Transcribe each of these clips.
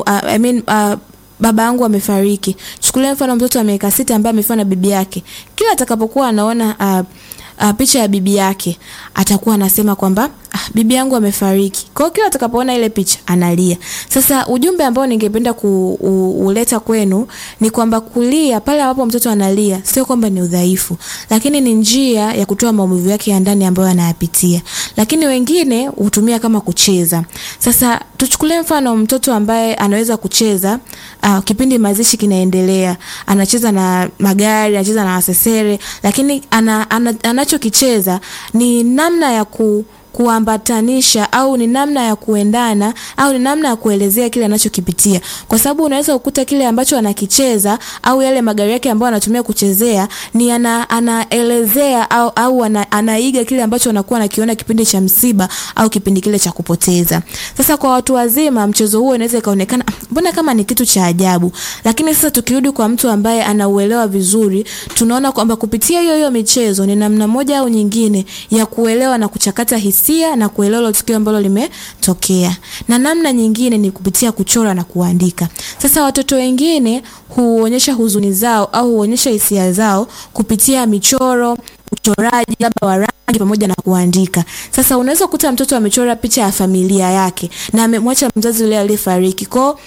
uh, I mean, uh, baba yangu amefariki. Chukulia mfano mtoto wa miaka sita ambaye amefiwa na bibi yake, kila atakapokuwa anaona uh, uh, picha ya bibi yake atakuwa anasema kwamba ah, bibi yangu amefariki. Kwa hiyo kila atakapoona ile picha analia. Sasa ujumbe ambao ningependa kuuleta kwenu ni kwamba kulia pale ambapo mtoto analia sio kwamba ni udhaifu, lakini ni njia ya kutoa maumivu yake ya ndani ambayo anayapitia. Lakini wengine hutumia kama kucheza. Sasa tuchukulie mfano mtoto ambaye anaweza kucheza uh, kipindi mazishi kinaendelea, anacheza na magari, anacheza na wasesere, lakini ana, ana, anachokicheza ni namna ya ku kuambatanisha au ni namna ya kuendana au ni namna ya kuelezea kile anachokipitia, kwa sababu unaweza kukuta kile ambacho anakicheza au yale magari yake ambayo anatumia kuchezea ni ana, anaelezea au, au ana, anaiga kile ambacho anakuwa anakiona kipindi cha msiba au kipindi kile cha kupoteza. Sasa kwa watu wazima mchezo huo inaweza ikaonekana mbona kama ni kitu cha ajabu, lakini sasa tukirudi kwa mtu ambaye anauelewa vizuri, tunaona kwamba kupitia hiyo hiyo michezo ni namna moja au nyingine ya kuelewa na kuchakata hisia hisia na kuelewa tukio ambalo limetokea. Na namna nyingine ni kupitia kuchora na kuandika. Sasa watoto wengine huonyesha huzuni zao au huonyesha hisia zao kupitia michoro, uchoraji labda wa rangi pamoja na kuandika. Sasa unaweza kukuta mtoto amechora picha ya familia yake na amemwacha mzazi yule aliyefariki. Kwao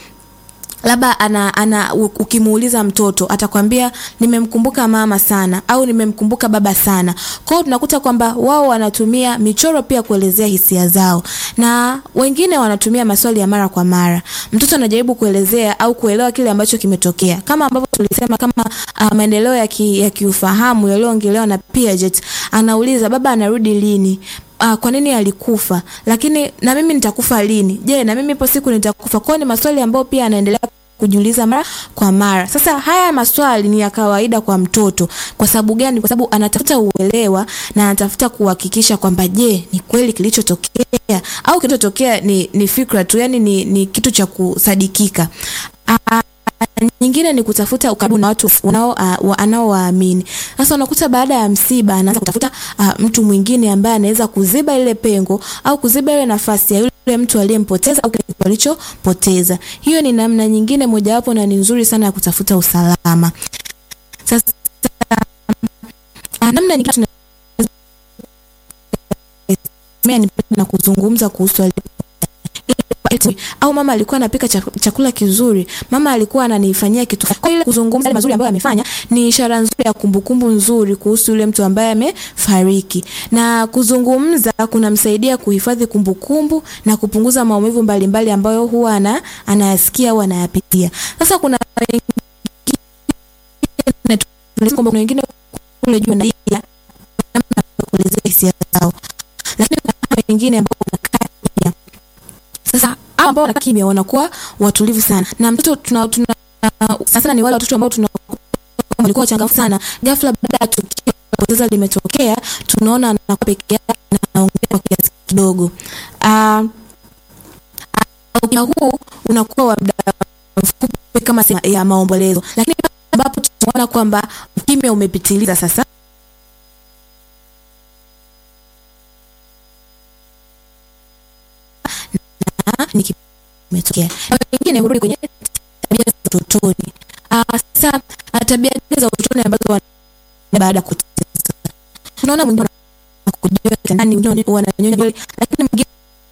labda ana, ana ukimuuliza mtoto atakwambia nimemkumbuka mama sana au nimemkumbuka baba sana. Kwa hiyo tunakuta kwamba wao wanatumia michoro pia kuelezea hisia zao, na wengine wanatumia maswali ya mara kwa mara. Mtoto anajaribu kuelezea au kuelewa kile ambacho kimetokea, kama ambavyo tulisema kama uh, maendeleo ya, ki, ya kiufahamu yaliyoongelewa na Piaget. Anauliza baba anarudi lini? Uh, kwa nini alikufa? Lakini na mimi nitakufa lini? Je, na mimi ipo siku nitakufa? Kwa ni maswali ambayo pia anaendelea kujiuliza mara kwa mara. Sasa haya maswali ni ya kawaida kwa mtoto. Kwa sababu gani? Kwa sababu anatafuta uelewa na anatafuta kuhakikisha kwamba je, ni kweli kilichotokea au kilichotokea ni, ni fikra tu, yani ni, ni kitu cha kusadikika. Uh, nyingine ni kutafuta ukaribu na watu unao uh, anaowaamini. Sasa unakuta baada ya msiba anaanza kutafuta uh, mtu mwingine ambaye anaweza kuziba ile pengo au kuziba ile nafasi ya yule mtu aliyempoteza au kile alichopoteza. Hiyo ni namna nyingine mojawapo na ni nzuri sana ya kutafuta usalama. Sasa uh, namna nyingine na kuzungumza kuhusu au mama alikuwa anapika chakula kizuri, mama alikuwa ananifanyia kitu. Kwa ile kuzungumza mazuri ambayo amefanya ni ishara nzuri ya kumbukumbu nzuri kuhusu yule mtu ambaye amefariki, na kuzungumza kunamsaidia kuhifadhi kumbukumbu na kupunguza maumivu mbalimbali ambayo huwa ana anayasikia au anayapitia. Sasa kuna wengine wengine kule juu na kuelezea hisia zao, lakini kuna wengine ambao wanakaa sasa ambao wanakaa kimya wanakuwa watulivu sana, na mtoto tuna, tuna sasa ni wale watoto ambao tuna walikuwa wachangamfu sana, ghafla baada ya tukio poteza limetokea, tunaona anakuwa peke yake na anaongea kwa kiasi kidogo. Uh, uh, huu unakuwa wa muda mfupi kama ya maombolezo, lakini ambapo tunaona kwamba ukimya umepitiliza sasa ni kimetokea. Wengine hurudi kwenye tabia za utotoni. Sasa tabia za utotoni ambazo baada ya kuteza, tunaona mwingine anakujua kitandani, mwingine wananyonya nywele, lakini mwingine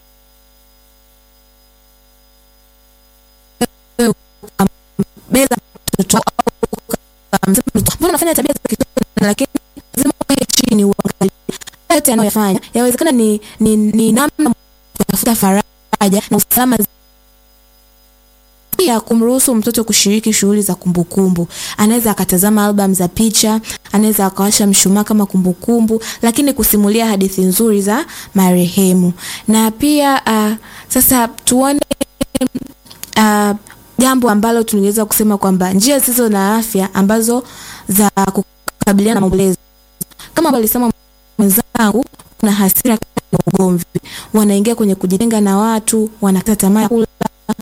beza mtoto au mbona unafanya tabia za kitoto, lakini lazima ukae chini uangalie yote anayoyafanya. Yawezekana ni ni, ni namna kutafuta faraja na usalama pia kumruhusu mtoto kushiriki shughuli za kumbukumbu. Anaweza akatazama album za picha, anaweza akawasha mshumaa kama kumbukumbu, lakini kusimulia hadithi nzuri za marehemu. Na pia uh, sasa tuone uh, jambo ambalo tunaweza kusema kwamba njia zisizo na afya ambazo za kukabiliana na maombolezo, kama alisema mwenzangu, kuna hasira na ugomvi, wanaingia kwenye kujitenga na watu, wanakata tamaa ya kula,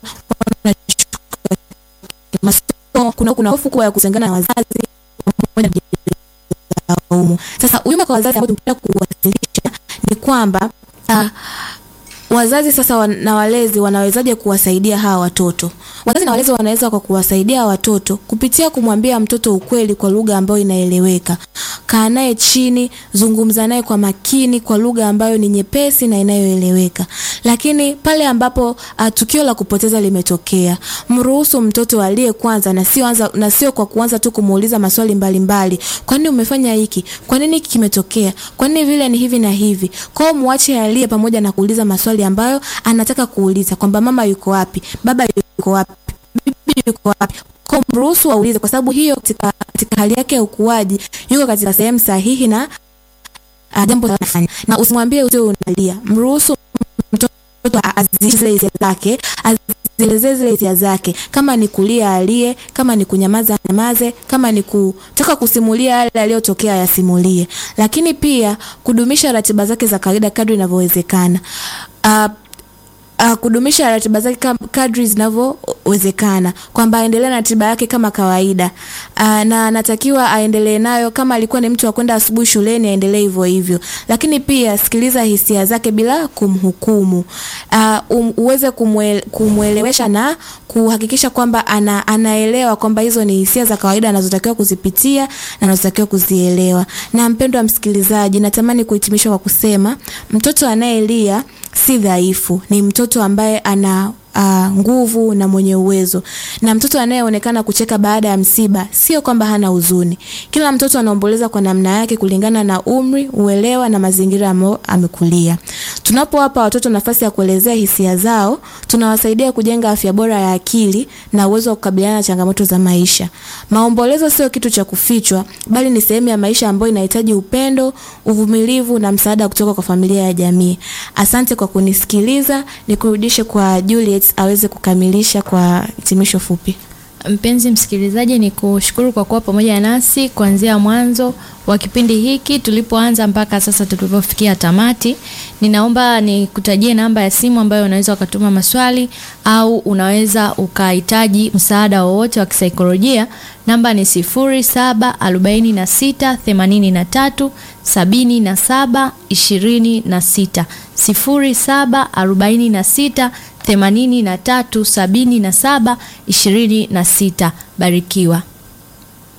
masomo, kuna kuna hofu kubwa ya kutengana na wazazi pamoja na laumu. Sasa ujumbe kwa wazazi ambao tunataka kuwasilisha ni kwamba uh, wazazi sasa wan, na walezi wanawezaje kuwasaidia hawa watoto? Wazazi na walezi wanaweza kwa kuwasaidia watoto kupitia kumwambia mtoto ukweli kwa lugha ambayo inaeleweka. Kaa naye chini, zungumza naye kwa makini kwa lugha ambayo ni nyepesi na inayoeleweka. Lakini pale ambapo uh, tukio la kupoteza limetokea, mruhusu mtoto alie kwanza na sio anza na sio kwa kuanza tu kumuuliza maswali mbalimbali. Kwa nini umefanya hiki? Kwa nini hiki kimetokea? Kwa nini vile ni hivi na hivi? Kwa hiyo muache alie pamoja na kuuliza maswali ambayo anataka kuuliza kwamba mama yuko wapi? Baba yuko wapi? Bibi yuko wapi? Kwa mruhusu aulize kwa sababu hiyo katika, katika hali yake ya ukuaji yuko katika sehemu sahihi na uh, jambo la kufanya. Na usimwambie usio unalia. Mruhusu mtoto azile hisia zake, azielezee zile hisia zake. Kama ni kulia alie, kama ni kunyamaza nyamaze, kama ni kutaka kusimulia yale yaliyotokea yasimulie. Lakini pia kudumisha ratiba zake za kawaida kadri inavyowezekana. Uh, uh, kudumisha ratiba zake kadri zinavyowezekana, kwamba aendelee na ratiba yake kama kawaida. Uh, na anatakiwa aendelee nayo. Kama alikuwa ni mtu wa kwenda asubuhi shuleni, aendelee hivyo hivyo, lakini pia sikiliza hisia zake bila kumhukumu. Uh, um, uweze kumwele, kumwelewesha na kuhakikisha kwamba ana, anaelewa kwamba hizo ni hisia za kawaida anazotakiwa kuzipitia na anazotakiwa kuzielewa. Na mpendwa msikilizaji, natamani kuhitimisha kwa kusema mtoto anayelia si dhaifu, ni mtoto ambaye ana uh, nguvu na mwenye uwezo. Na mtoto anayeonekana kucheka baada ya msiba sio kwamba hana huzuni. Kila mtoto anaomboleza kwa namna yake kulingana na umri, uelewa na mazingira ambayo amekulia. Tunapowapa watoto nafasi ya kuelezea hisia zao, tunawasaidia kujenga afya bora ya akili na uwezo wa kukabiliana na changamoto za maisha. Maombolezo sio kitu cha kufichwa, bali ni sehemu ya maisha ambayo inahitaji upendo, uvumilivu na msaada kutoka kwa familia ya jamii. Asante kwa kunisikiliza, nikurudishe kwa Juliet aweze kukamilisha kwa hitimisho fupi. Mpenzi msikilizaji, ni kushukuru kwa kuwa pamoja nasi kuanzia mwanzo wa kipindi hiki tulipoanza mpaka sasa tulipofikia tamati. Ninaomba nikutajie namba ya simu ambayo unaweza ukatuma maswali au unaweza ukahitaji msaada wowote wa kisaikolojia. Namba ni 0746837726, 0746837726. Barikiwa.